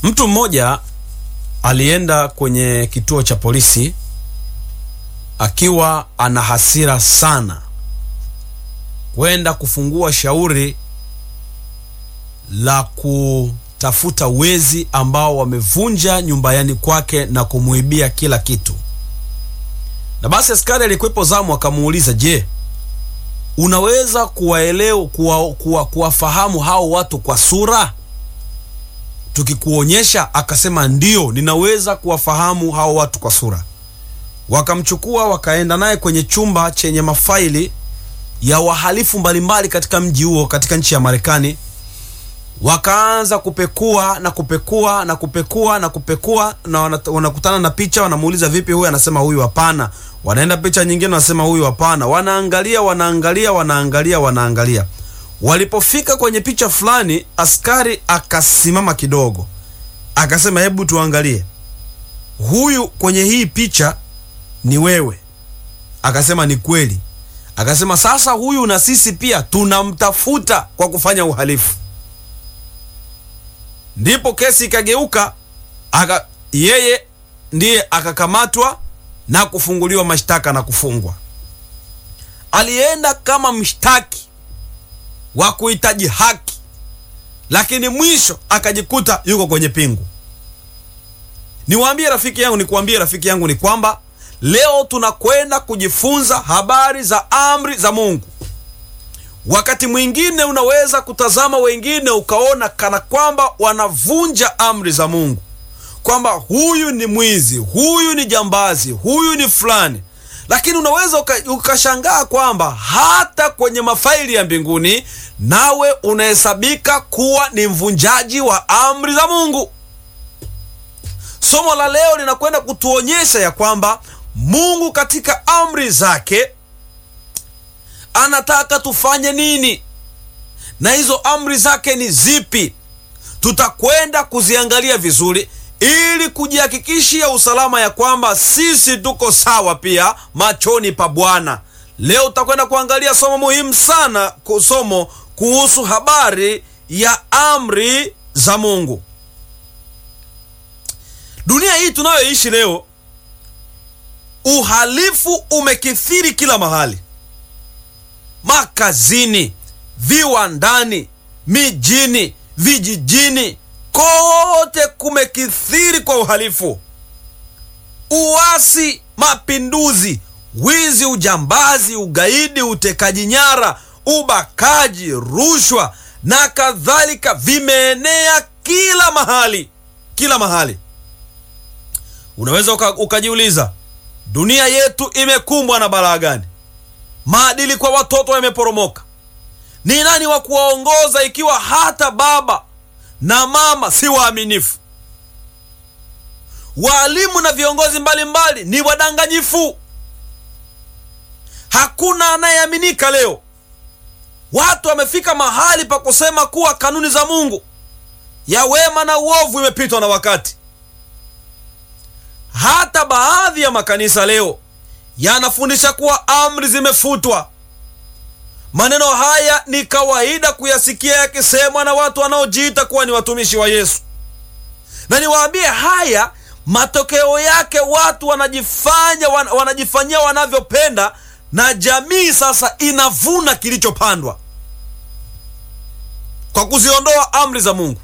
Mtu mmoja alienda kwenye kituo cha polisi akiwa ana hasira sana, kwenda kufungua shauri la kutafuta wezi ambao wamevunja nyumbani kwake na kumuibia kila kitu. Na basi askari alikuwepo zamu akamuuliza, je, unaweza kuwaelewa kuwa, kuwa, kuwafahamu hao watu kwa sura tukikuonyesha? Akasema ndio, ninaweza kuwafahamu hao watu kwa sura. Wakamchukua wakaenda naye kwenye chumba chenye mafaili ya wahalifu mbalimbali katika mji huo katika nchi ya Marekani. Wakaanza kupekua na kupekua na kupekua na kupekua, na wanakutana na picha, wanamuuliza vipi huyu, anasema huyu hapana. Wanaenda picha nyingine, wanasema huyu hapana. Wanaangalia, wanaangalia, wanaangalia, wanaangalia. Walipofika kwenye picha fulani, askari akasimama kidogo, akasema hebu tuangalie huyu kwenye hii picha ni wewe? Akasema ni kweli. Akasema sasa, huyu na sisi pia tunamtafuta kwa kufanya uhalifu. Ndipo kesi ikageuka, aka yeye ndiye akakamatwa na kufunguliwa mashtaka na kufungwa. Alienda kama mshtaki wa kuhitaji haki, lakini mwisho akajikuta yuko kwenye pingu. Niwaambie rafiki yangu, nikuambie rafiki yangu, ni kwamba leo tunakwenda kujifunza habari za amri za Mungu. Wakati mwingine unaweza kutazama wengine ukaona kana kwamba wanavunja amri za Mungu, kwamba huyu ni mwizi, huyu ni jambazi, huyu ni fulani, lakini unaweza ukashangaa kwamba hata kwenye mafaili ya mbinguni nawe unahesabika kuwa ni mvunjaji wa amri za Mungu. Somo la leo linakwenda kutuonyesha ya kwamba Mungu katika amri zake anataka tufanye nini, na hizo amri zake ni zipi? Tutakwenda kuziangalia vizuri ili kujihakikishia usalama ya kwamba sisi tuko sawa pia machoni pa Bwana. Leo tutakwenda kuangalia somo muhimu sana, somo kuhusu habari ya amri za Mungu. Dunia hii tunayoishi leo, uhalifu umekithiri kila mahali, makazini, viwandani, mijini, vijijini, kote kumekithiri kwa uhalifu, uasi, mapinduzi, wizi, ujambazi, ugaidi, utekaji nyara, ubakaji, rushwa na kadhalika, vimeenea kila mahali, kila mahali. Unaweza uka, ukajiuliza dunia yetu imekumbwa na balaa gani? Maadili kwa watoto yameporomoka. Ni nani wa kuwaongoza ikiwa hata baba na mama si waaminifu? Waalimu na viongozi mbalimbali mbali, ni wadanganyifu. Hakuna anayeaminika leo. Watu wamefika mahali pa kusema kuwa kanuni za Mungu ya wema na uovu imepitwa na wakati. Hata baadhi ya makanisa leo yanafundisha kuwa amri zimefutwa. Maneno haya ni kawaida kuyasikia yakisemwa na watu wanaojiita kuwa ni watumishi wa Yesu, na niwaambie haya, matokeo yake watu wanajifanya wan, wanajifanyia wanavyopenda, na jamii sasa inavuna kilichopandwa kwa kuziondoa amri za Mungu.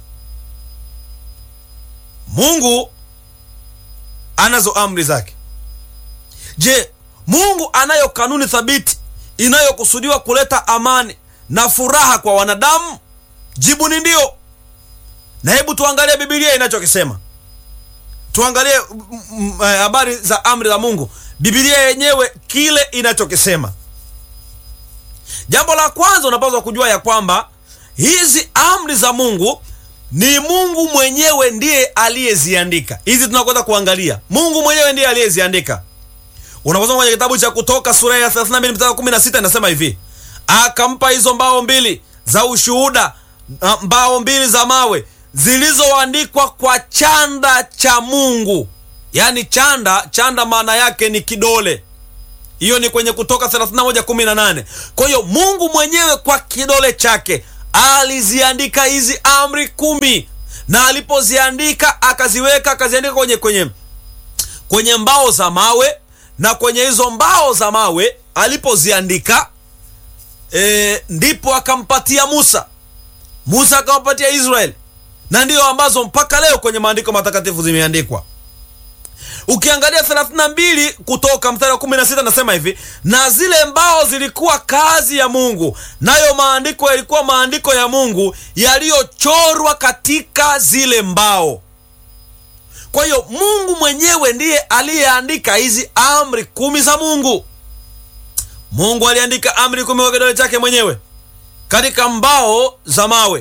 Mungu anazo amri zake. Je, Mungu anayo kanuni thabiti inayokusudiwa kuleta amani na furaha kwa wanadamu? Jibu ni ndio. Na hebu tuangalie Biblia inachokisema. Tuangalie habari za amri za Mungu, Biblia yenyewe kile inachokisema. Jambo la kwanza unapaswa kujua ya kwamba hizi amri za Mungu ni Mungu mwenyewe ndiye aliyeziandika. Hizi tunakwenda kuangalia, Mungu mwenyewe ndiye aliyeziandika. Unaposoma kwenye kitabu cha Kutoka sura ya 32 mstari 16 inasema hivi, akampa hizo mbao mbili za ushuhuda, mbao mbili za mawe zilizoandikwa kwa chanda cha Mungu. Yaani chanda, chanda maana yake ni kidole. Hiyo ni kwenye Kutoka 31:18. Kwa hiyo Mungu mwenyewe kwa kidole chake aliziandika hizi amri kumi, na alipoziandika akaziweka akaziandika kwenye kwenye kwenye mbao za mawe na kwenye hizo mbao za mawe alipoziandika e, ndipo akampatia musa musa akawapatia israeli na ndiyo ambazo mpaka leo kwenye maandiko matakatifu zimeandikwa ukiangalia 32 kutoka mstari wa 16 nasema hivi na zile mbao zilikuwa kazi ya mungu nayo maandiko yalikuwa maandiko ya mungu yaliyochorwa katika zile mbao kwa hiyo mungu mwenyewe ndiye aliyeandika hizi amri kumi za mungu mungu aliandika amri kumi kwa kidole chake mwenyewe katika mbao za mawe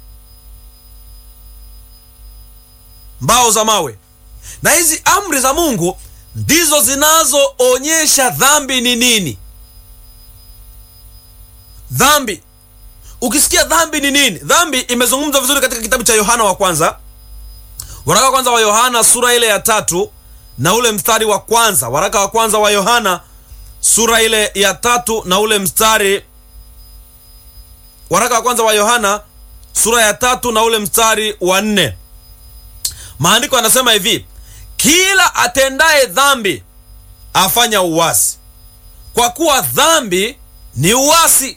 mbao za mawe na hizi amri za mungu ndizo zinazoonyesha dhambi ni nini dhambi ukisikia dhambi ni nini dhambi imezungumzwa vizuri katika kitabu cha yohana wa kwanza waraka wa kwanza wa yohana sura ile ya tatu na ule mstari wa kwanza waraka wa kwanza wa yohana sura ile ya tatu na ule mstari waraka wa kwanza wa yohana sura ya tatu na ule mstari wa nne maandiko yanasema hivi kila atendaye dhambi afanya uwasi kwa kuwa dhambi ni uwasi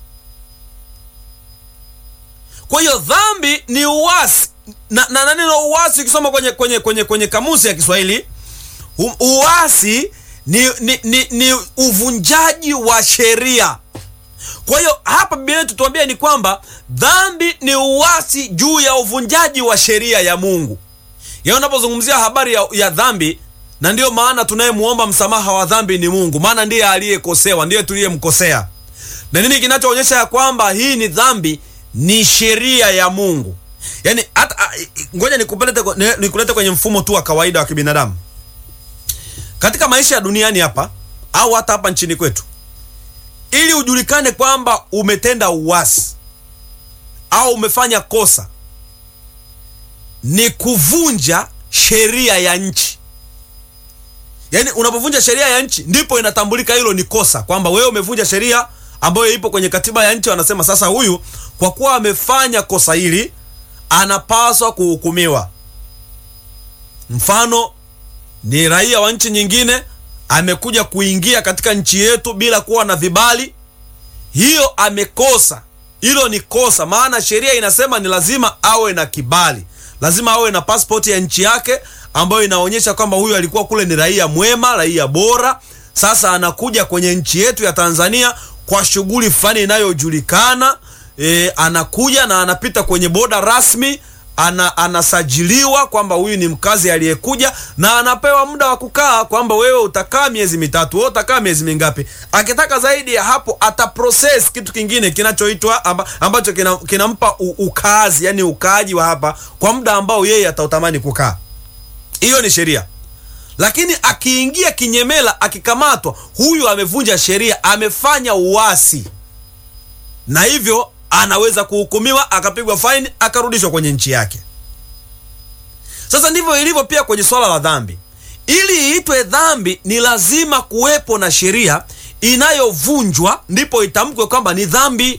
kwa hiyo dhambi ni uwasi na, na, na neno uwasi ukisoma kwenye, kwenye, kwenye, kwenye kamusi ya kiswahili u, uwasi ni, ni, ni, ni uvunjaji wa sheria kwa hiyo hapa biblia tutuambia ni kwamba dhambi ni uwasi juu ya uvunjaji wa sheria ya mungu ya unapozungumzia habari ya, ya dhambi na ndiyo maana tunayemwomba msamaha wa dhambi ni mungu maana ndiye aliyekosewa ndiye tuliyemkosea na nini kinachoonyesha ya kwamba hii ni dhambi ni sheria ya mungu yaani hata ngoja nikulete nikulete kwenye mfumo tu wa kawaida wa kibinadamu katika maisha ya duniani hapa au hata hapa nchini kwetu ili ujulikane kwamba umetenda uwasi au umefanya kosa ni kuvunja sheria ya nchi yaani unapovunja sheria ya nchi ndipo inatambulika hilo ni kosa kwamba wewe umevunja sheria ambayo ipo kwenye katiba ya nchi wanasema sasa huyu kwa kuwa amefanya kosa hili anapaswa kuhukumiwa mfano ni raia wa nchi nyingine amekuja kuingia katika nchi yetu bila kuwa na vibali hiyo amekosa hilo ni kosa maana sheria inasema ni lazima awe na kibali lazima awe na pasipoti ya nchi yake ambayo inaonyesha kwamba huyu alikuwa kule ni raia mwema raia bora sasa anakuja kwenye nchi yetu ya tanzania kwa shughuli fulani inayojulikana e, anakuja na anapita kwenye boda rasmi ana, anasajiliwa kwamba huyu ni mkazi aliyekuja na anapewa muda wa kukaa kwamba wewe utakaa miezi mitatu wewe utakaa miezi mingapi akitaka zaidi ya hapo ataproses kitu kingine kinachoitwa amba, ambacho kinampa kina ukaazi yani ukaaji wa hapa kwa muda ambao yeye atautamani kukaa hiyo ni sheria lakini akiingia kinyemela akikamatwa huyu amevunja sheria amefanya uasi na hivyo anaweza kuhukumiwa akapigwa faini akarudishwa kwenye nchi yake sasa ndivyo ilivyo pia kwenye swala la dhambi ili iitwe dhambi ni lazima kuwepo na sheria inayovunjwa ndipo itamkwe kwamba ni dhambi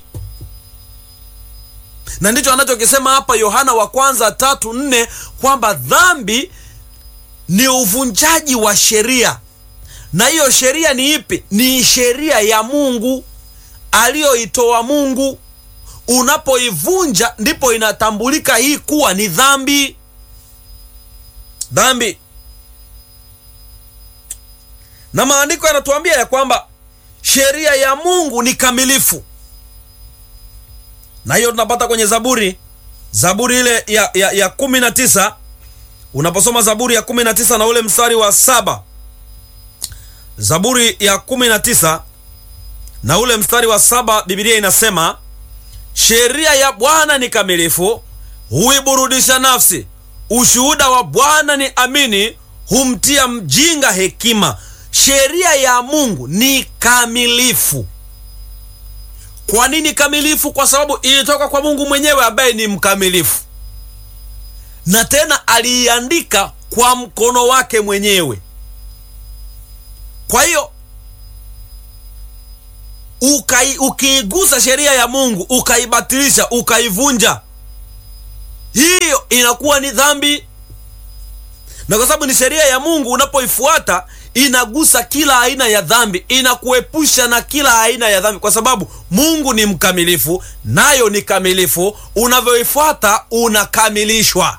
na ndicho anachokisema hapa yohana wa kwanza tatu nne kwamba dhambi ni uvunjaji wa sheria na hiyo sheria ni ipi ni sheria ya mungu aliyoitoa mungu unapoivunja ndipo inatambulika hii kuwa ni dhambi dhambi na maandiko yanatuambia ya kwamba sheria ya mungu ni kamilifu na hiyo tunapata kwenye zaburi zaburi ile ya, ya, ya kumi na tisa unaposoma zaburi ya kumi na tisa na ule mstari wa saba zaburi ya kumi na tisa na ule mstari wa saba bibilia inasema sheria ya bwana ni kamilifu huiburudisha nafsi ushuhuda wa bwana ni amini humtia mjinga hekima sheria ya mungu ni kamilifu kwa nini kamilifu kwa sababu ilitoka kwa mungu mwenyewe ambaye ni mkamilifu na tena aliiandika kwa mkono wake mwenyewe kwa hiyo ukai, ukiigusa sheria ya mungu ukaibatilisha ukaivunja hiyo inakuwa ni dhambi na kwa sababu ni sheria ya mungu unapoifuata inagusa kila aina ya dhambi inakuepusha na kila aina ya dhambi kwa sababu mungu ni mkamilifu nayo ni kamilifu unavyoifuata unakamilishwa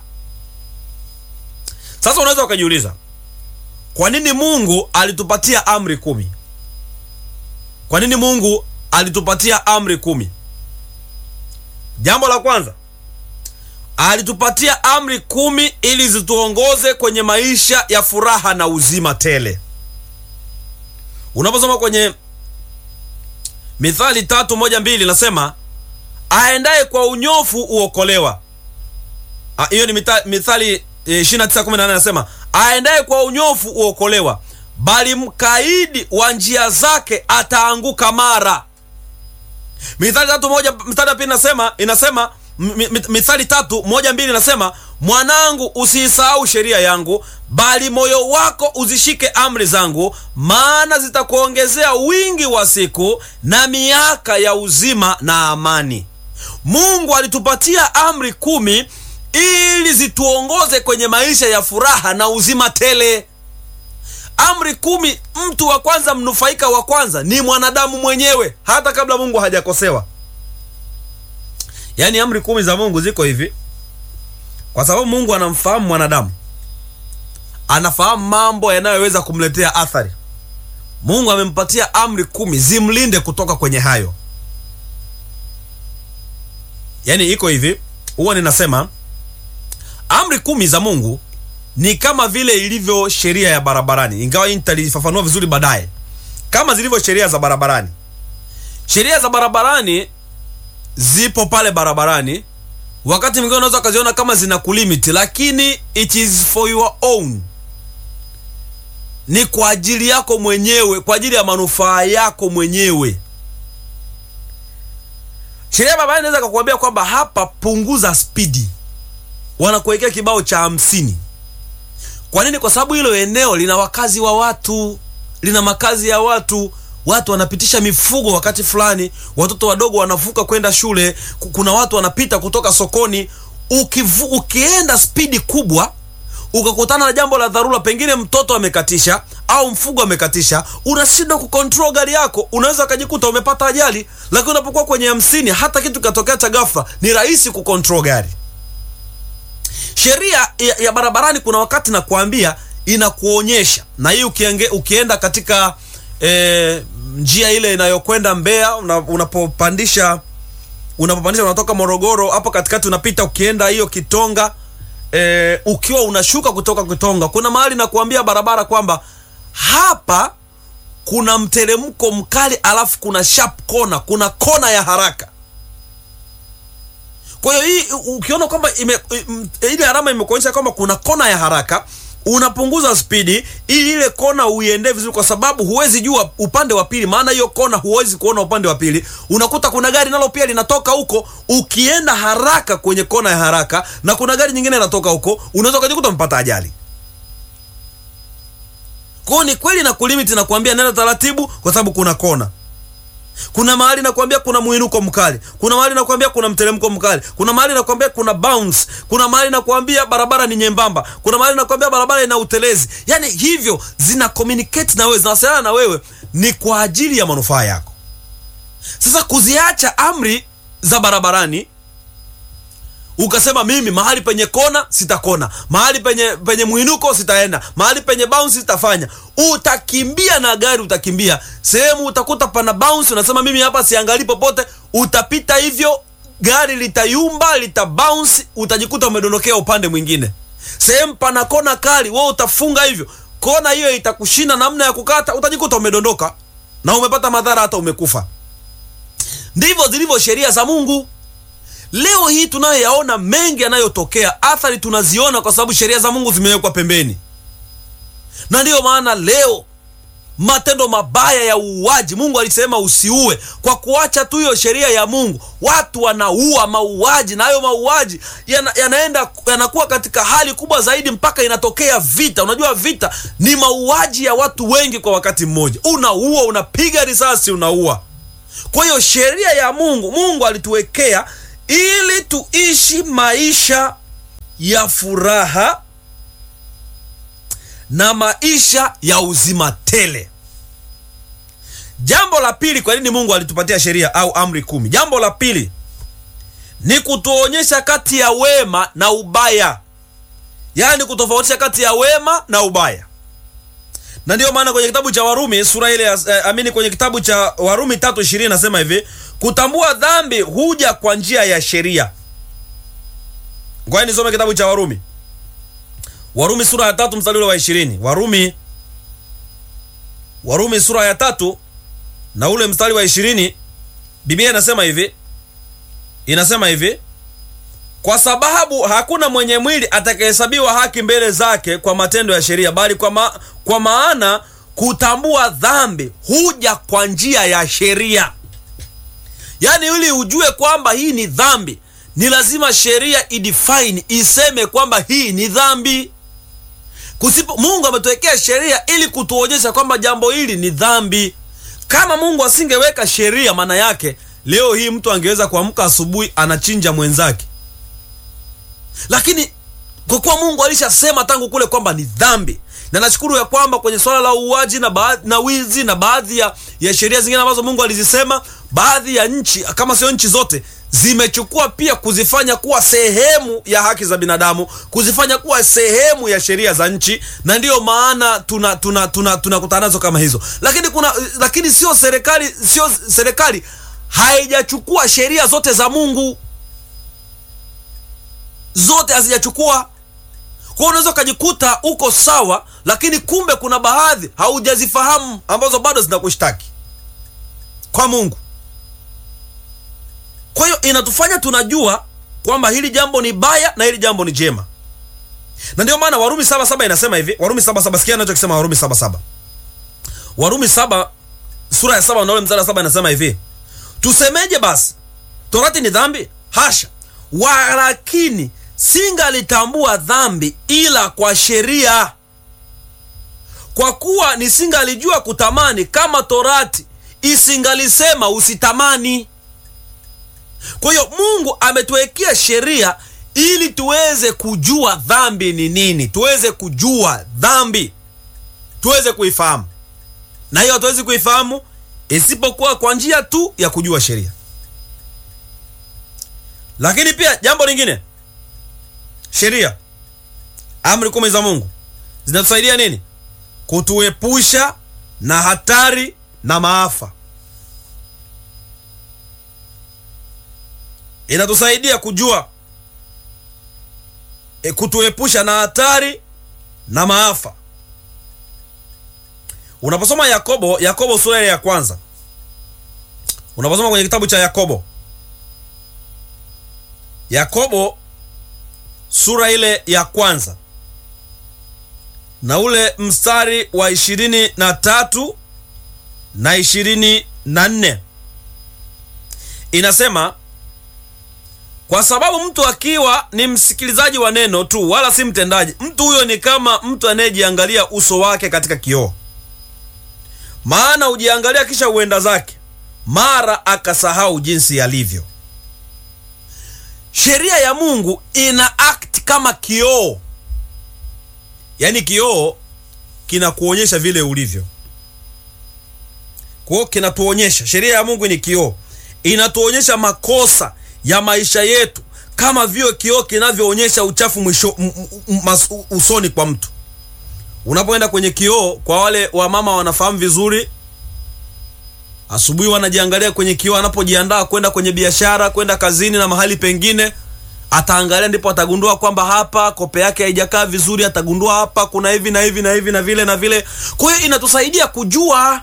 sasa unaweza ukajiuliza kwa nini mungu alitupatia amri kumi kwa nini mungu alitupatia amri kumi jambo la kwanza alitupatia amri kumi ili zituongoze kwenye maisha ya furaha na uzima tele unaposoma kwenye mithali tatu moja mbili nasema aendaye kwa unyofu uokolewa Ah, hiyo ni mita- mithali eh, 29:18 nasema aendaye kwa unyofu uokolewa bali mkaidi wa njia zake ataanguka mara mithali tatu moja mstari wa pili inasema inasema m- m- mithali tatu moja mbili inasema mwanangu usiisahau sheria yangu bali moyo wako uzishike amri zangu maana zitakuongezea wingi wa siku na miaka ya uzima na amani mungu alitupatia amri kumi ili zituongoze kwenye maisha ya furaha na uzima tele amri kumi mtu wa kwanza mnufaika wa kwanza ni mwanadamu mwenyewe hata kabla mungu hajakosewa yaani amri kumi za mungu ziko hivi kwa sababu mungu anamfahamu mwanadamu anafahamu mambo yanayoweza kumletea athari mungu amempatia amri kumi zimlinde kutoka kwenye hayo yaani iko hivi huwa ninasema amri kumi za mungu ni kama vile ilivyo sheria ya barabarani ingawa hii nitalifafanua vizuri baadaye kama zilivyo sheria za barabarani sheria za barabarani zipo pale barabarani wakati mwingine unaweza ukaziona kama zina kulimiti lakini it is for your own ni kwa ajili yako mwenyewe kwa ajili ya manufaa yako mwenyewe sheria ya barabarani inaweza kakuambia kwamba hapa punguza spidi wanakuwekea kibao cha hamsini kwa nini kwa sababu hilo eneo lina wakazi wa watu lina makazi ya watu watu wanapitisha mifugo wakati fulani watoto wadogo wanavuka kwenda shule ku- kuna watu wanapita kutoka sokoni Ukivu, ukienda spidi kubwa ukakutana na jambo la dharura pengine mtoto amekatisha au mfugo amekatisha unashindwa kukontrol gari yako unaweza ukajikuta umepata ajali lakini unapokuwa kwenye hamsini hata kitu katokea cha ghafla ni rahisi kukontrol gari sheria ya, ya barabarani kuna wakati nakuambia inakuonyesha na hii ukienge, ukienda katika e, njia ile inayokwenda mbea una, unapopandisha unapopandisha unatoka morogoro hapo katikati unapita ukienda hiyo kitonga e, ukiwa unashuka kutoka kitonga kuna mahali nakuambia barabara kwamba hapa kuna mteremko mkali alafu kuna sharp kona kuna kona ya haraka kwa hiyo hii ukiona kwamba ime, im- ile alama imekuonyesha kwamba kuna kona ya haraka unapunguza spidi ili ile kona uiendee vizuri kwa sababu huwezi jua upande wa pili maana hiyo kona huwezi kuona upande wa pili unakuta kuna gari nalo pia linatoka huko ukienda haraka kwenye kona ya haraka na kuna gari nyingine linatoka huko unaweza ukajikuta umepata ajali kwao ni kweli na kulimiti na kuambia nenda taratibu kwa sababu kuna kona kuna mahali nakwambia kuna mwinuko mkali kuna mahali nakwambia kuna mteremko mkali kuna mahali nakwambia kuna bounce kuna mahali nakwambia barabara ni nyembamba kuna mahali nakwambia barabara ina utelezi yaani hivyo zina communicate na wewe zinawasiliana na wewe ni kwa ajili ya manufaa yako sasa kuziacha amri za barabarani ukasema mimi mahali penye kona sitakona mahali penye penye mwinuko sitaenda mahali penye bounce sitafanya utakimbia na gari utakimbia sehemu utakuta pana bounce unasema mimi hapa siangalii popote utapita hivyo gari litayumba lita bounce utajikuta umedondokea upande mwingine sehemu pana kona kali wewe utafunga hivyo kona hiyo itakushinda namna ya kukata utajikuta umedondoka na umepata madhara hata umekufa ndivyo zilivyo sheria za mungu leo hii tunayoyaona mengi yanayotokea athari tunaziona kwa sababu sheria za mungu zimewekwa pembeni na ndiyo maana leo matendo mabaya ya uuaji mungu alisema usiue kwa kuacha tu hiyo sheria ya mungu watu wanaua mauaji na hayo mauaji yana, yanaenda yanakuwa katika hali kubwa zaidi mpaka inatokea vita unajua vita ni mauaji ya watu wengi kwa wakati mmoja unaua unapiga risasi unaua kwa hiyo sheria ya mungu mungu alituwekea ili tuishi maisha ya furaha na maisha ya uzima tele. Jambo la pili, kwa nini Mungu alitupatia sheria au amri kumi? Jambo la pili ni kutuonyesha kati ya wema na ubaya, yaani kutofautisha kati ya wema na ubaya. Na ndiyo maana kwenye kitabu cha Warumi sura ile eh, amini kwenye kitabu cha Warumi tatu ishirini nasema hivi, kutambua dhambi huja kwa njia ya sheria. Ngoja nisome kitabu cha Warumi, Warumi sura ya tatu mstari ule wa ishirini. Warumi, Warumi sura ya tatu na ule mstari wa ishirini, Biblia inasema hivi inasema hivi kwa sababu hakuna mwenye mwili atakayehesabiwa haki mbele zake kwa matendo ya sheria, bali kwa, ma, kwa maana kutambua dhambi huja kwa njia ya sheria. Yaani, ili ujue kwamba hii ni dhambi, ni lazima sheria idefine, iseme kwamba hii ni dhambi. Kusipo, Mungu ametuwekea sheria ili kutuonyesha kwamba jambo hili ni dhambi. Kama Mungu asingeweka sheria, maana yake leo hii mtu angeweza kuamka asubuhi anachinja mwenzake, lakini kwa kuwa Mungu alishasema tangu kule kwamba ni dhambi, na nashukuru ya kwamba kwenye swala la uuaji na baadhi na wizi na baadhi ya, ya sheria zingine ambazo Mungu alizisema, baadhi ya nchi kama sio nchi zote zimechukua pia kuzifanya kuwa sehemu ya haki za binadamu, kuzifanya kuwa sehemu ya sheria za nchi, na ndiyo maana tuna tuna tuna tunakutana nazo kama hizo, lakini kuna lakini sio serikali sio serikali haijachukua sheria zote za Mungu, zote hazijachukua. Kwa unaweza ukajikuta uko sawa, lakini kumbe kuna baadhi haujazifahamu ambazo bado zinakushtaki kwa Mungu. Kwa hiyo inatufanya tunajua kwamba hili jambo ni baya na hili jambo ni jema, na ndio maana Warumi saba saba inasema hivi. Warumi saba saba, sikia anachokisema Warumi saba saba. Warumi saba sura ya saba na ule mstari wa saba inasema hivi Tusemeje basi? Torati ni dhambi? Hasha! Walakini singalitambua dhambi ila kwa sheria, kwa kuwa nisingalijua kutamani kama torati isingalisema usitamani. Kwa hiyo Mungu ametuwekea sheria ili tuweze kujua dhambi ni nini, tuweze kujua dhambi, tuweze kuifahamu, na hiyo hatuwezi kuifahamu isipokuwa kwa njia tu ya kujua sheria. Lakini pia jambo lingine, sheria, amri kumi za Mungu zinatusaidia nini? Kutuepusha na hatari na maafa. Inatusaidia kujua e, kutuepusha na hatari na maafa. Unaposoma Yakobo, Yakobo sura ya kwanza, unaposoma kwenye kitabu cha Yakobo, Yakobo sura ile ya kwanza na ule mstari wa ishirini na tatu na ishirini na nne inasema, kwa sababu mtu akiwa ni msikilizaji wa neno tu wala si mtendaji, mtu huyo ni kama mtu anayejiangalia uso wake katika kioo maana hujiangalia kisha huenda zake, mara akasahau jinsi yalivyo. Sheria ya Mungu ina act kama kioo, yaani kioo kinakuonyesha vile ulivyo. Kwa hiyo kinatuonyesha, sheria ya Mungu ni kioo, inatuonyesha makosa ya maisha yetu kama vile kioo kinavyoonyesha uchafu mwisho usoni kwa mtu Unapoenda kwenye kioo, kwa wale wamama wanafahamu vizuri, asubuhi wanajiangalia kwenye kioo, anapojiandaa kwenda kwenye biashara, kwenda kazini na mahali pengine, ataangalia, ndipo atagundua kwamba hapa kope yake haijakaa vizuri, atagundua hapa kuna hivi na hivi na hivi na vile na vile. Kwa hiyo inatusaidia kujua,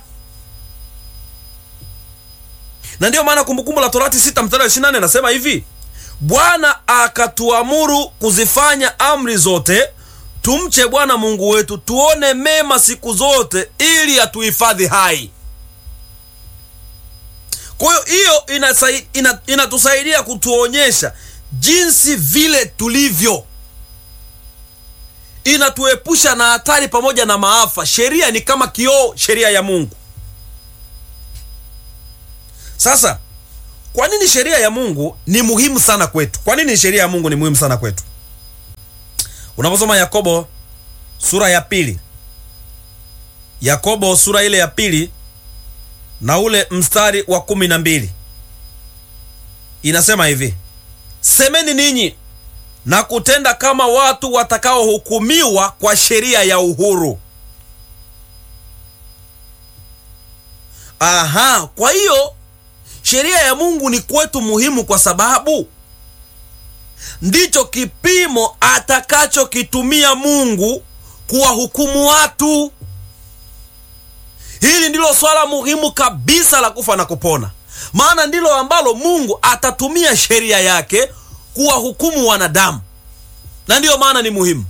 na ndiyo maana Kumbukumbu la Torati sita mstari wa ishirini na nane anasema hivi, Bwana akatuamuru kuzifanya amri zote tumche Bwana Mungu wetu, tuone mema siku zote, ili atuhifadhi hai. Kwa hiyo hiyo inatusaidia ina, kutuonyesha jinsi vile tulivyo, inatuepusha na hatari pamoja na maafa. Sheria ni kama kioo, sheria ya Mungu. Sasa kwa nini sheria ya Mungu ni muhimu sana kwetu? Kwa nini sheria ya Mungu ni muhimu sana kwetu? unaposoma yakobo sura ya pili yakobo sura ile ya pili na ule mstari wa kumi na mbili inasema hivi semeni ninyi na kutenda kama watu watakaohukumiwa kwa sheria ya uhuru aha kwa hiyo sheria ya mungu ni kwetu muhimu kwa sababu ndicho kipimo atakachokitumia mungu kuwahukumu watu hili ndilo swala muhimu kabisa la kufa na kupona maana ndilo ambalo mungu atatumia sheria yake kuwahukumu wanadamu na ndiyo maana ni muhimu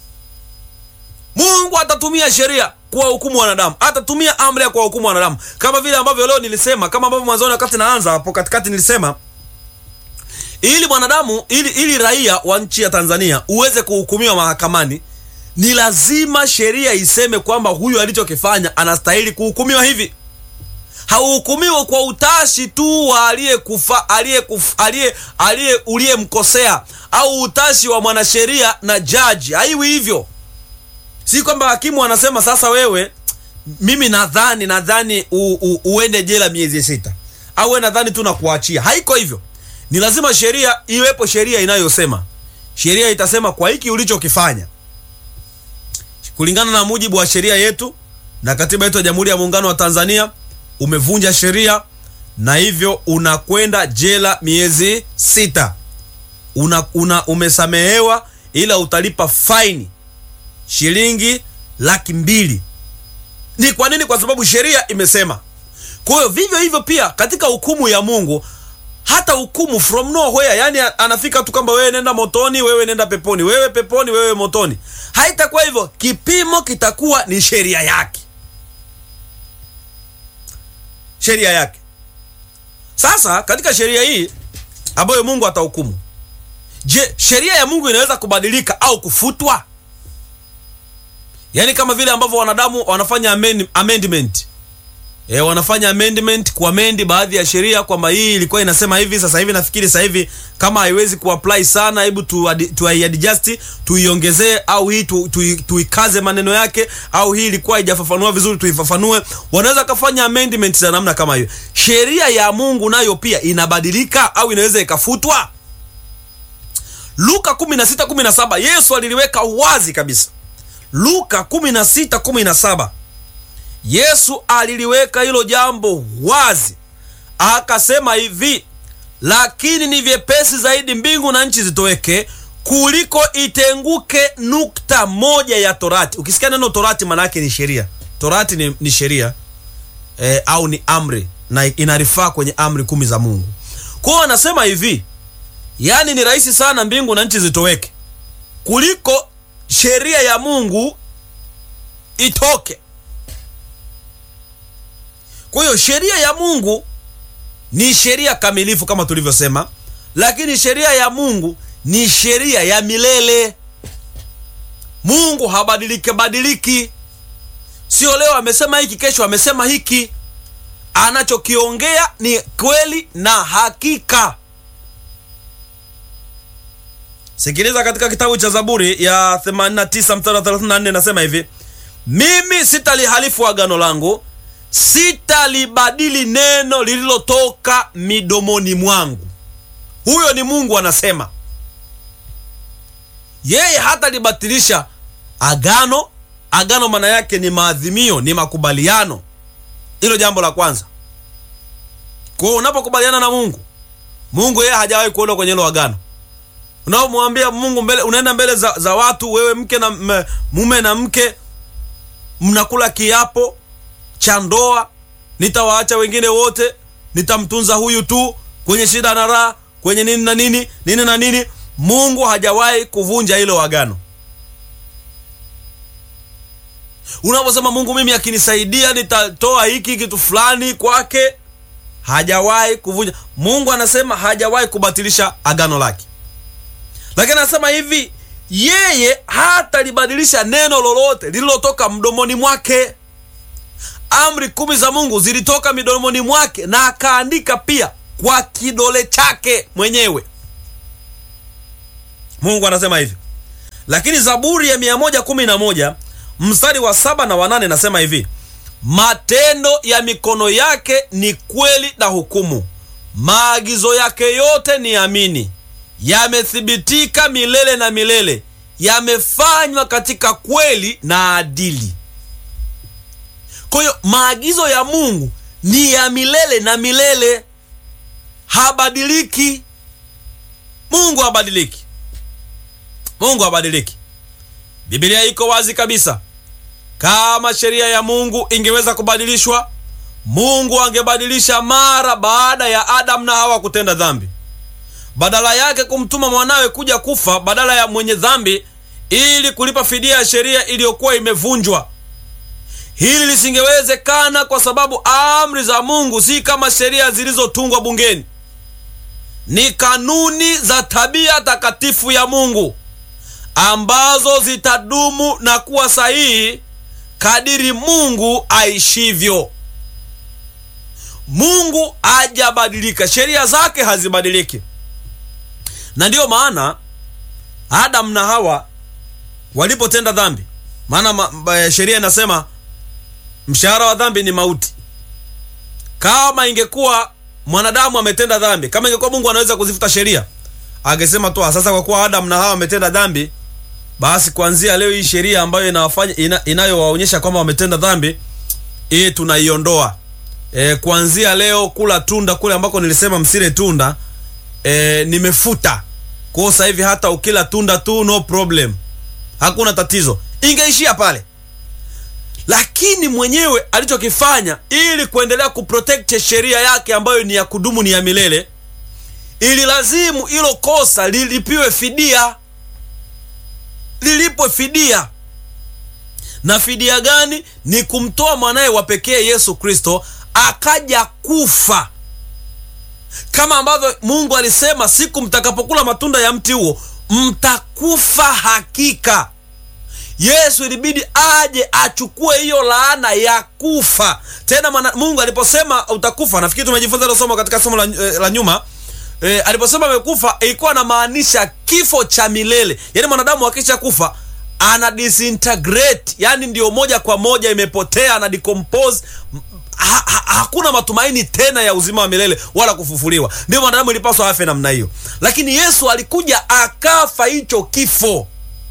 mungu atatumia sheria kuwahukumu wanadamu atatumia amri ya kuwahukumu wanadamu kama vile ambavyo leo nilisema kama ambavyo mwanzoni wakati naanza hapo katikati nilisema ili mwanadamu ili, ili raia wa nchi ya tanzania uweze kuhukumiwa mahakamani ni lazima sheria iseme kwamba huyu alichokifanya anastahili kuhukumiwa hivi hauhukumiwe kwa utashi tu wa aliyekufa aliye aliye uliyemkosea au utashi wa mwanasheria na jaji haiwi hivyo si kwamba hakimu anasema sasa wewe mimi nadhani nadhani u, u, uende jela miezi sita au we nadhani tu nakuachia haiko hivyo ni lazima sheria iwepo sheria inayosema sheria itasema kwa hiki ulichokifanya kulingana na mujibu wa sheria yetu na katiba yetu ya jamhuri ya muungano wa tanzania umevunja sheria na hivyo unakwenda jela miezi sita una, una umesamehewa ila utalipa faini shilingi laki mbili ni kwa nini kwa sababu sheria imesema kwa hiyo vivyo hivyo pia katika hukumu ya mungu hata hukumu from nowhere yani anafika tu kwamba wewe nenda motoni wewe nenda peponi wewe peponi wewe motoni haitakuwa hivyo kipimo kitakuwa ni sheria yake sheria yake sasa katika sheria hii ambayo mungu atahukumu je sheria ya mungu inaweza kubadilika au kufutwa yaani kama vile ambavyo wanadamu wanafanya amend, amendment e, wanafanya amendment kuamendi baadhi ya sheria kwamba hii ilikuwa inasema hivi sasa hivi nafikiri sasa hivi kama haiwezi kuapply sana hebu tuiadjust tu tuiongezee au hii tuikaze tu, tu maneno yake au hii ilikuwa haijafafanua vizuri tuifafanue wanaweza kafanya amendment za namna kama hiyo sheria ya mungu nayo pia inabadilika au inaweza ikafutwa luka 16:17 yesu aliliweka wazi kabisa luka 16:17 yesu aliliweka hilo jambo wazi akasema hivi lakini ni vyepesi zaidi mbingu na nchi zitoweke kuliko itenguke nukta moja ya torati ukisikia neno torati maanaake ni sheria torati ni, ni sheria e, au ni amri na inarifaa kwenye amri kumi za mungu kwao anasema hivi yaani ni rahisi sana mbingu na nchi zitoweke kuliko sheria ya mungu itoke kwa hiyo sheria ya mungu ni sheria kamilifu kama tulivyosema lakini sheria ya mungu ni sheria ya milele mungu habadilike badiliki sio leo amesema hiki kesho amesema hiki anachokiongea ni kweli na hakika sikiliza katika kitabu cha zaburi ya 89 mstari 34 nasema hivi mimi sitalihalifu agano langu sitalibadili neno lililotoka midomoni mwangu huyo ni mungu anasema yeye hatalibatilisha agano agano maana yake ni maadhimio ni makubaliano hilo jambo la kwanza kwao unapokubaliana na mungu mungu yeye hajawahi kuona kwenye hilo agano unaomwambia mungu mbele unaenda mbele za, za watu wewe mke na m, mume na mke mnakula kiapo cha ndoa nitawaacha wengine wote nitamtunza huyu tu kwenye shida na raha kwenye nini na nini nini na nini mungu hajawahi kuvunja hilo agano unaposema mungu mimi akinisaidia nitatoa hiki kitu fulani kwake hajawahi kuvunja mungu anasema hajawahi kubatilisha agano lake lakini anasema hivi yeye hatalibadilisha neno lolote lililotoka mdomoni mwake amri kumi za mungu zilitoka midomoni mwake na akaandika pia kwa kidole chake mwenyewe mungu anasema hivi lakini zaburi ya 111 mstari wa saba na wanane nasema hivi matendo ya mikono yake ni kweli na hukumu maagizo yake yote ni amini yamethibitika milele na milele yamefanywa katika kweli na adili kwa hiyo maagizo ya mungu ni ya milele na milele habadiliki mungu habadiliki mungu habadiliki bibilia iko wazi kabisa kama sheria ya mungu ingeweza kubadilishwa mungu angebadilisha mara baada ya adamu na hawa kutenda dhambi badala yake kumtuma mwanawe kuja kufa badala ya mwenye dhambi ili kulipa fidia ya sheria iliyokuwa imevunjwa hili lisingewezekana kwa sababu amri za mungu si kama sheria zilizotungwa bungeni ni kanuni za tabia takatifu ya mungu ambazo zitadumu na kuwa sahihi kadiri mungu aishivyo mungu hajabadilika sheria zake hazibadiliki na ndiyo maana adamu na hawa walipotenda dhambi maana ma, ma, sheria inasema mshahara wa dhambi ni mauti kama ingekuwa mwanadamu ametenda dhambi kama ingekuwa mungu anaweza kuzifuta sheria angesema tu sasa kwa kuwa adamu na hawa wametenda dhambi basi kuanzia leo hii sheria ambayo inawafanya ina, inayowaonyesha kwamba wametenda dhambi hii tunaiondoa e, kuanzia leo kula tunda kule ambako nilisema msile tunda e, nimefuta kwao sasa hivi hata ukila tunda tu no problem hakuna tatizo ingeishia pale lakini mwenyewe alichokifanya ili kuendelea kuprotect sheria yake ambayo ni ya kudumu ni ya milele ili lazimu hilo kosa lilipiwe fidia lilipwe fidia na fidia gani ni kumtoa mwanaye wa pekee yesu kristo akaja kufa kama ambavyo mungu alisema siku mtakapokula matunda ya mti huo mtakufa hakika yesu ilibidi aje achukue hiyo laana ya kufa tena mana, mungu aliposema utakufa nafikiri tumejifunza hilo somo katika somo la, eh, la nyuma e, aliposema amekufa ilikuwa anamaanisha kifo cha milele yaani mwanadamu akisha kufa ana disintegrate yani ndio moja kwa moja imepotea ana decompose ha, ha, hakuna matumaini tena ya uzima wa milele wala kufufuliwa ndio mwanadamu ilipaswa afe namna hiyo lakini yesu alikuja akafa hicho kifo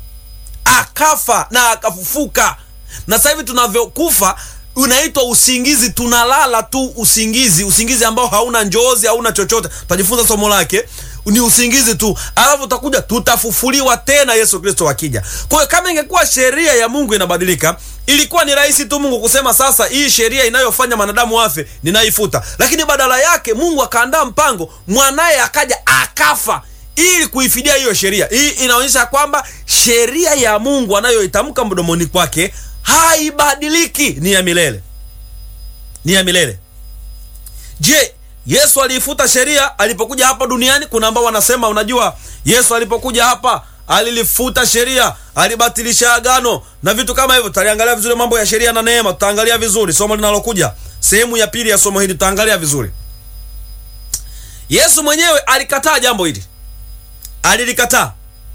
akafa na akafufuka na sasa hivi tunavyokufa unaitwa usingizi tunalala tu usingizi usingizi ambao hauna njozi hauna chochote tutajifunza somo lake ni usingizi tu alafu utakuja tutafufuliwa tena yesu kristo akija kwa hiyo kama ingekuwa sheria ya mungu inabadilika ilikuwa ni rahisi tu mungu kusema sasa hii sheria inayofanya mwanadamu afe ninaifuta lakini badala yake mungu akaandaa mpango mwanaye akaja akafa ili kuifidia hiyo sheria hii inaonyesha kwamba sheria ya mungu anayoitamka mdomoni kwake haibadiliki ni ya milele ni ya milele je yesu aliifuta sheria alipokuja hapa duniani kuna ambao wanasema unajua yesu alipokuja hapa alilifuta sheria alibatilisha agano na vitu kama hivyo tutaliangalia vizuri mambo ya sheria na neema tutaangalia vizuri somo linalokuja sehemu ya pili ya somo hili tutaangalia vizuri yesu mwenyewe alikataa jambo hili alilikataa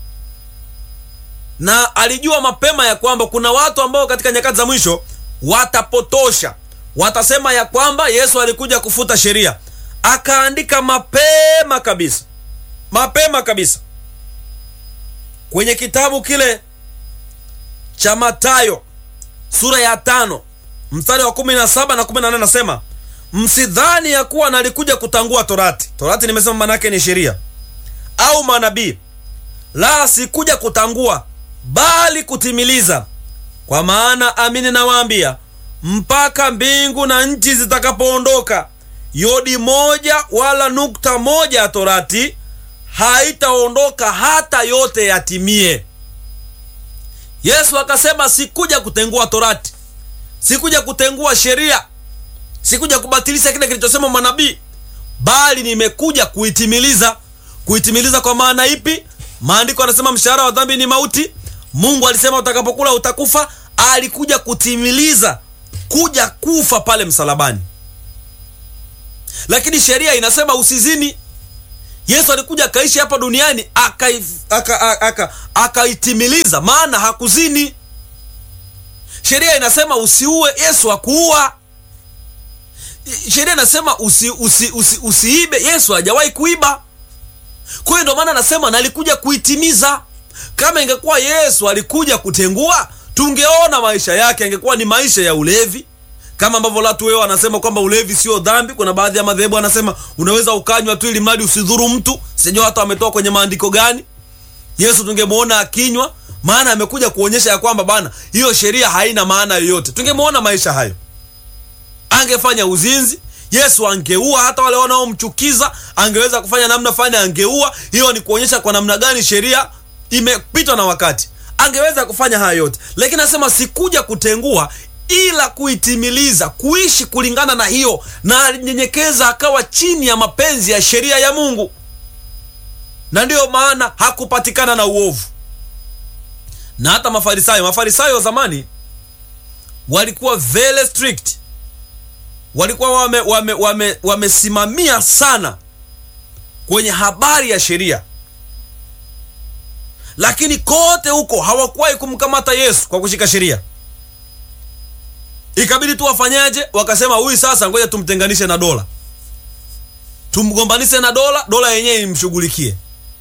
na alijua mapema ya kwamba kuna watu ambao katika nyakati za mwisho watapotosha watasema ya kwamba yesu alikuja kufuta sheria akaandika mapema kabisa mapema kabisa kwenye kitabu kile cha matayo sura ya tano mstari wa kumi na saba na kumi na nane nasema msidhani ya kuwa nalikuja kutangua torati torati nimesema manake ni sheria au manabii la sikuja kutangua bali kutimiliza kwa maana amini nawaambia mpaka mbingu na nchi zitakapoondoka yodi moja wala nukta moja ya torati haitaondoka hata yote yatimie yesu akasema sikuja kutengua torati sikuja kutengua sheria sikuja kubatilisha kile kilichosema manabii bali nimekuja kuitimiliza kuitimiliza kwa maana ipi maandiko anasema mshahara wa dhambi ni mauti mungu alisema utakapokula utakufa alikuja kutimiliza kuja kufa pale msalabani lakini sheria inasema usizini Yesu alikuja akaishi hapa duniani akaitimiliza aka, aka, aka maana hakuzini. Sheria inasema usiue, Yesu hakuua. Sheria inasema usi, usi, usi, usiibe, Yesu hajawahi kuiba. Kwa hiyo ndio maana anasema nalikuja kuitimiza. Kama ingekuwa Yesu alikuja kutengua, tungeona maisha yake angekuwa ni maisha ya ulevi, kama ambavyo watu wao wanasema kwamba ulevi sio dhambi. Kuna baadhi ya madhehebu anasema unaweza ukanywa tu ili mradi usidhuru mtu. Sijui hata wametoa kwenye maandiko gani. Yesu tungemuona akinywa, maana amekuja kuonyesha ya kwamba bana, hiyo sheria haina maana yoyote. Tungemuona maisha hayo, angefanya uzinzi Yesu angeua hata wale wanaomchukiza, angeweza kufanya namna fulani, angeua. Hiyo ni kuonyesha kwa namna gani sheria imepitwa na wakati. Angeweza kufanya haya yote, lakini anasema sikuja kutengua, ila kuitimiliza, kuishi kulingana na hiyo, na alinyenyekeza akawa chini ya mapenzi ya sheria ya Mungu, na ndiyo maana hakupatikana na uovu. Na hata Mafarisayo, Mafarisayo wa zamani walikuwa very strict walikuwa wamesimamia wame, wame, wame sana kwenye habari ya sheria, lakini kote huko hawakuwahi kumkamata Yesu kwa kushika sheria. Ikabidi tu wafanyaje? Wakasema huyu sasa, ngoja tumtenganishe na dola, tumgombanishe na dola, dola yenyewe imshughulikie.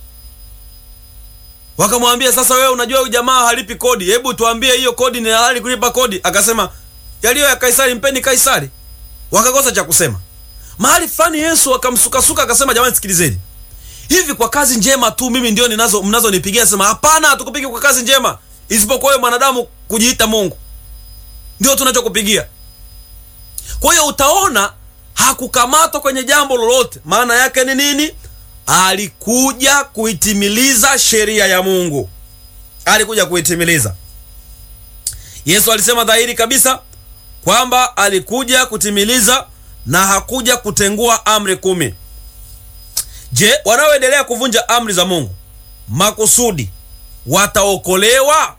Wakamwambia sasa, wewe unajua huyu jamaa halipi kodi, hebu tuambie hiyo kodi ni halali kulipa kodi? Akasema yaliyo ya Kaisari mpeni Kaisari wakakosa cha kusema. Mahali fulani Yesu akamsukasuka akasema, jamani, sikilizeni, hivi kwa kazi njema tu mimi ndio ninazo mnazonipigia? Sema hapana, hatukupigi kwa kazi njema, isipokuwa wewe mwanadamu kujiita Mungu, ndio tunachokupigia. Kwa hiyo utaona hakukamatwa kwenye jambo lolote. Maana yake ni nini? Alikuja kuitimiliza sheria ya Mungu, alikuja kuitimiliza. Yesu alisema dhahiri kabisa kwamba alikuja kutimiliza na hakuja kutengua amri kumi. Je, wanaoendelea kuvunja amri za Mungu makusudi wataokolewa?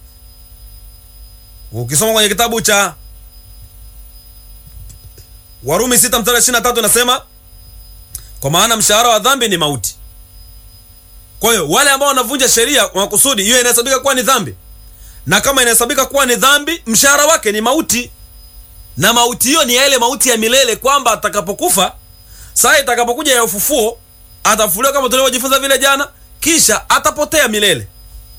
Ukisoma kwenye kitabu cha Warumi 6 mstari 23 inasema, kwa maana mshahara wa dhambi ni mauti. Kwa hiyo wale ambao wanavunja sheria makusudi, hiyo inahesabika kuwa ni dhambi, na kama inahesabika kuwa ni dhambi, mshahara wake ni mauti na mauti hiyo ni ya ile mauti ya milele, kwamba atakapokufa, saa itakapokuja ya ufufuo, atafufuliwa kama tulivyojifunza vile jana, kisha atapotea milele.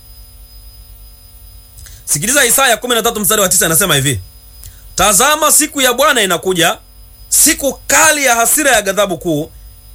Sikiliza Isaya 13 mstari wa 9, anasema hivi: tazama, siku ya Bwana inakuja, siku kali ya hasira ya ghadhabu kuu,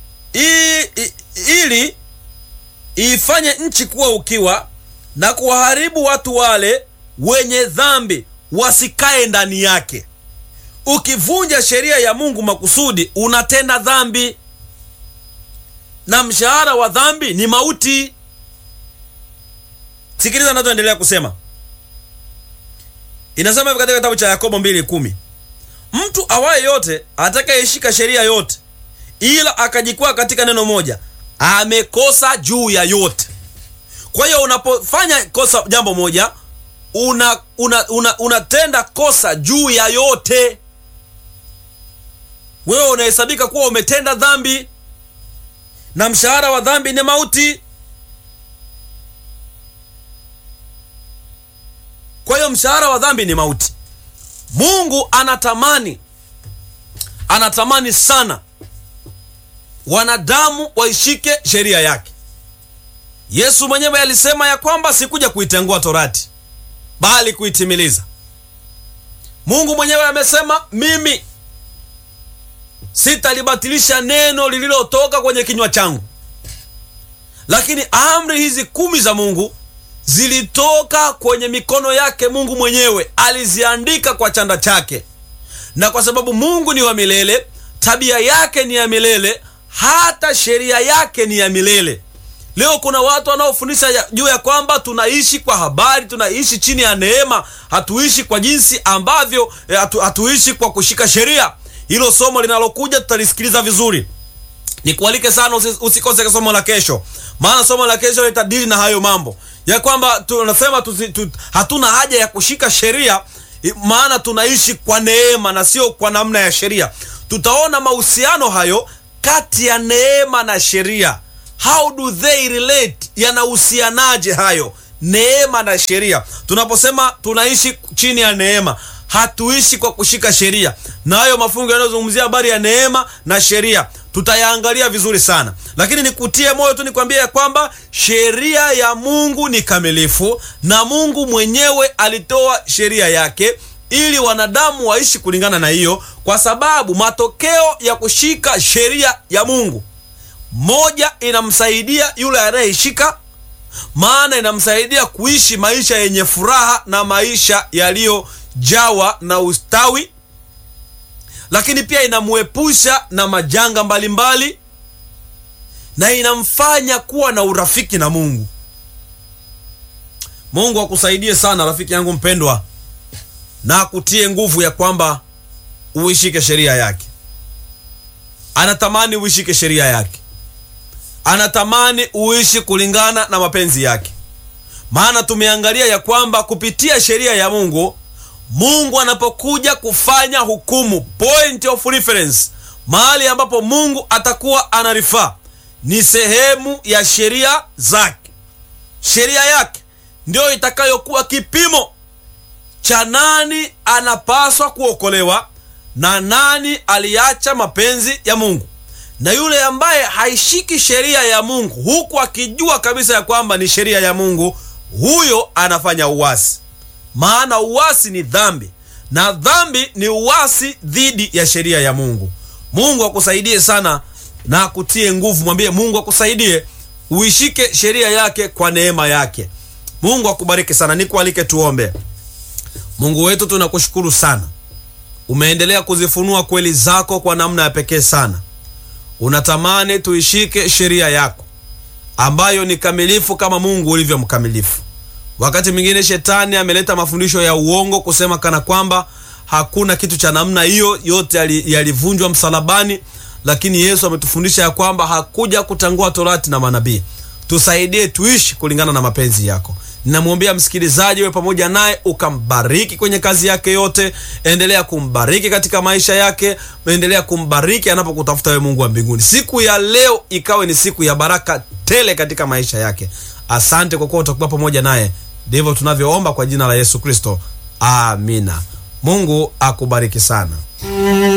ili iifanye nchi kuwa ukiwa na kuwaharibu watu wale wenye dhambi wasikae ndani yake. Ukivunja sheria ya Mungu makusudi, unatenda dhambi, na mshahara wa dhambi ni mauti. Sikiliza anachoendelea kusema, inasema hivi katika kitabu cha Yakobo 2:10 mtu awaye yote atakayeshika sheria yote ila akajikwaa katika neno moja, amekosa juu ya yote. Kwa hiyo unapofanya kosa jambo moja, una unatenda una, una kosa juu ya yote wewe unahesabika kuwa umetenda dhambi, na mshahara wa dhambi ni mauti. Kwa hiyo mshahara wa dhambi ni mauti. Mungu anatamani anatamani sana wanadamu waishike sheria yake. Yesu mwenyewe alisema ya kwamba sikuja kuitengua torati, bali kuitimiliza. Mungu mwenyewe amesema mimi sitalibatilisha neno lililotoka kwenye kinywa changu. Lakini amri hizi kumi za Mungu zilitoka kwenye mikono yake Mungu mwenyewe, aliziandika kwa chanda chake. Na kwa sababu Mungu ni wa milele, tabia yake ni ya milele, hata sheria yake ni ya milele. Leo kuna watu wanaofundisha juu ya kwamba tunaishi kwa habari, tunaishi chini ya neema, hatuishi kwa jinsi ambavyo hatu, hatuishi kwa kushika sheria. Hilo somo linalokuja tutalisikiliza vizuri. Nikualike sana usikose somo la kesho, maana somo la kesho litadili na hayo mambo ya kwamba tunasema tu, hatuna haja ya kushika sheria, maana tunaishi kwa neema na sio kwa namna ya sheria. Tutaona mahusiano hayo kati ya neema na sheria, how do they relate yanahusianaje hayo neema na sheria tunaposema tunaishi chini ya neema hatuishi kwa kushika sheria na hayo mafungo yanayozungumzia habari ya neema na sheria tutayaangalia vizuri sana lakini nikutie moyo tu nikwambie ya kwamba sheria ya mungu ni kamilifu na mungu mwenyewe alitoa sheria yake ili wanadamu waishi kulingana na hiyo kwa sababu matokeo ya kushika sheria ya mungu moja inamsaidia yule anayeishika maana inamsaidia kuishi maisha yenye furaha na maisha yaliyojawa na ustawi lakini pia inamuepusha na majanga mbalimbali mbali, na inamfanya kuwa na urafiki na mungu mungu akusaidie sana rafiki yangu mpendwa na akutie nguvu ya kwamba uishike sheria yake anatamani uishike sheria yake anatamani uishi kulingana na mapenzi yake maana tumeangalia ya kwamba kupitia sheria ya mungu mungu anapokuja kufanya hukumu point of reference mahali ambapo mungu atakuwa anarifaa ni sehemu ya sheria zake sheria yake ndiyo itakayokuwa kipimo cha nani anapaswa kuokolewa na nani aliacha mapenzi ya mungu na yule ambaye haishiki sheria ya mungu huku akijua kabisa ya kwamba ni sheria ya mungu huyo anafanya uwasi maana uwasi ni dhambi na dhambi ni uwasi dhidi ya sheria ya mungu mungu akusaidie sana na akutie nguvu mwambie mungu akusaidie uishike sheria yake kwa neema yake mungu akubariki sana nikualike tuombe mungu wetu tunakushukuru sana umeendelea kuzifunua kweli zako kwa namna ya pekee sana unatamani tuishike sheria yako ambayo ni kamilifu kama mungu ulivyo mkamilifu wakati mwingine shetani ameleta mafundisho ya uongo kusema kana kwamba hakuna kitu cha namna hiyo yote yalivunjwa msalabani lakini yesu ametufundisha ya kwamba hakuja kutangua torati na manabii tusaidie tuishi kulingana na mapenzi yako ninamwombea msikilizaji we pamoja naye ukambariki kwenye kazi yake yote endelea kumbariki katika maisha yake endelea kumbariki anapokutafuta we mungu wa mbinguni siku ya leo ikawe ni siku ya baraka tele katika maisha yake asante kwa kuwa utakuwa pamoja naye ndivyo tunavyoomba kwa jina la yesu kristo amina mungu akubariki sana